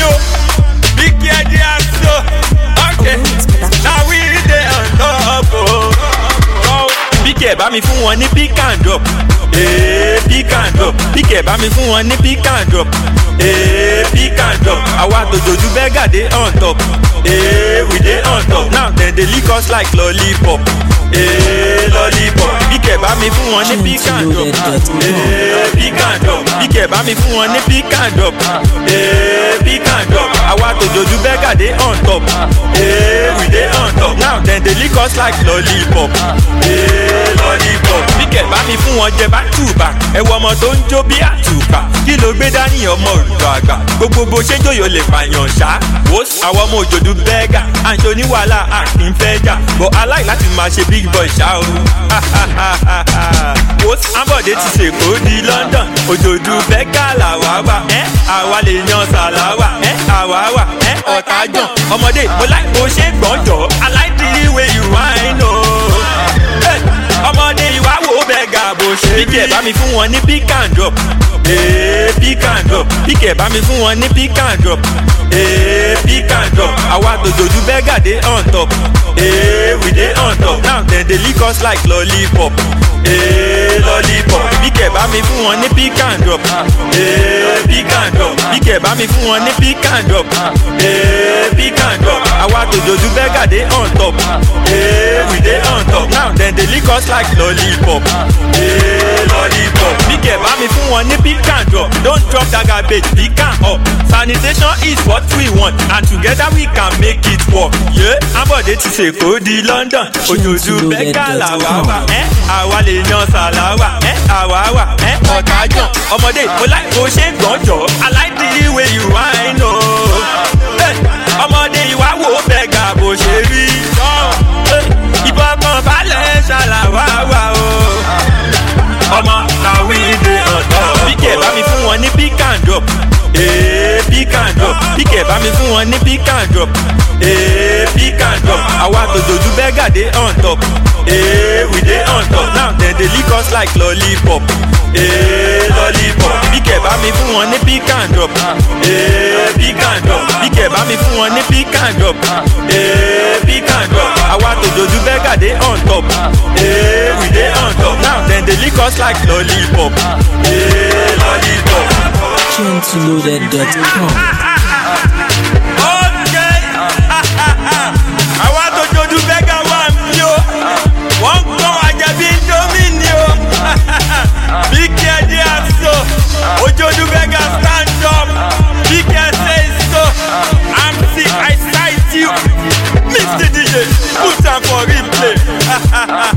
yo. Big head so. Okay. Now we dey on top oh. Oh. Big head bá mi fún wọn ní pick and drop. Ee pick and drop. Big head bá mi fún wọn ní pick and drop. Ee pick and drop. Àwa tòjòjú bẹ́gà dé on top. Ee we dey on top. Now dem dey lick us like lollipop. Ee lollipop. Big head bá mi fún wọn ní pick and drop. Ee pick and drop. Big head bá mi fún wọn ní pick and drop. Ee pick and drop. Àwa tòjòjú bẹ́gà dé on top. Ee we dey on top. Now dem dey lick us like lollipop. Ee lollipop. Big head bá mi fún wọn jẹ back to back. Ẹ wo ọmọ tó ń jó bí àtùpà. Kí ló gbé dání ọmọ òrùka àgbà? Gbogbo bó ṣe jòyò lè pààyàn ṣá. Wòs àwọn ọmọ òjòdú bẹ́gà. Àǹtí oníwàhálà àkín fẹ́ jà. Bọ̀ aláì láti máa ṣe big boy ṣá o. Wòs Ambode ti ṣèkó di London. Òjòdú bẹ́gà làwa wà. Ẹ́ àwa lè yan sàláwà. Ẹ́ àwa wà. Ẹ́ ọ̀tá jàn. Ọmọdé mo láì bó ṣe gbọ́njọ́. I like the way you whine o. Hey, ọmọdé ìwà wo bẹ́gà bó ṣe rí. Bíkẹ̀ bá mi fún wọn ní pick and drop. Ee pick and drop. Bíkẹ̀ bá mi fún wọn ní pick and drop. Ee pick and drop. Àwa tòjòjú bẹ́gà dé on top. Ee we dey on top. Now dem dey lick us like lollipop. Ee lollipop. Bíkẹ̀ bá mi fún wọn ní pick and drop. Ee pick and drop. Bíkẹ̀ bá mi fún wọn ní pick and drop. Ee pick and drop. Àwa tòjòjú bẹ́gà dé on top. Ee we dey on top. Now dem dey lick us like lollipop. Ee lollipop. Bíkẹ̀ bá mi fún wọn ní pick and drop. Don't drop that garbage, pick am up. Sanitation is what we want and together we can make it work. Yeah. Ambode ti ṣèkó di London. Òjòjú bẹ́gà làwa wà. Ẹ́ àwa lè yan sàláwà. Ẹ́ àwa wà. Ẹ́ ọ̀tá jàn. Ọmọdé mo láì bó ṣe gbọ́njọ́. I like the way you whine o. Hey, ọmọdé ìwà wo bẹ́gà bó ṣe rí. Hey, Ìbọn kan balẹ̀ ṣàlàwà wà o. Ọmọ làwí dé ọ̀dọ́. Bíkẹ̀ bá mi fún wọn ní pick and drop. Ee pick and drop. Bíkẹ̀ bá mi fún wọn ní pick and drop. Ee pick and drop. Àwa tòjòjú bẹ́gà dé on top. Ee we dey on top. Now dem dey lick us like lollipop. Ee lollipop. Bíkẹ̀ bá mi fún wọn ní pick and drop. Ee pick and drop. Bíkẹ̀ bá mi fún wọn ní pick and drop. Ee pick and drop. Àwa tòjòjú bẹ́gà dé on top. Ee we dey on top. Now dem dey lick us like lollipop. Ee lollipop. Gentleloaded.com. Okay. Àwa tó jojú bẹ́gà wà mí o. Wọ́n ń gbọ́n àjẹbí Indomie o. Big head here so. Ojojú bẹ́gà stand up. Big head say so. I'm sick, I cite you. Mr. DJ, put am for replay.